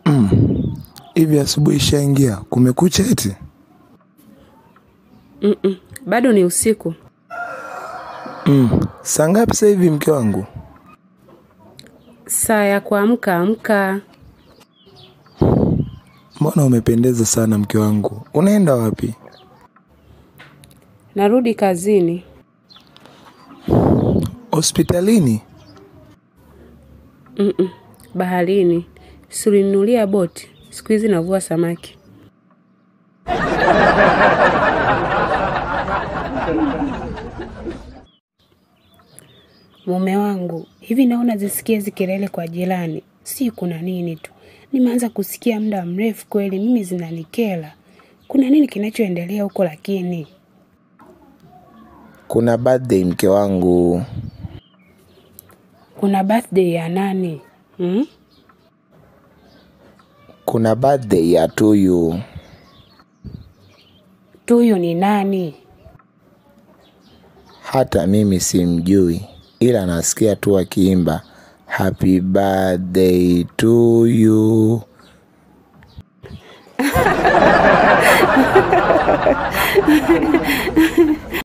Hivi asubuhi ishaingia, kumekucha eti? Mm-mm, bado ni usiku. Saa ngapi sasa hivi mke wangu? Saa ya kuamka amka. Mbona umependeza sana mke wangu, unaenda wapi? Narudi kazini. Hospitalini? Mm-mm, baharini. Surinulia boti. Siku hizi navua samaki. Mume wangu, hivi naona zisikie hizi kelele kwa jirani, si kuna nini tu. Nimeanza kusikia muda mrefu kweli, mimi zinanikera. Kuna nini kinachoendelea huko lakini? Kuna birthday mke wangu. Kuna birthday ya nani? Hmm? Kuna birthday ya Tuyu. Tuyu ni nani? Hata mimi simjui, ila nasikia tu akiimba happy birthday to you.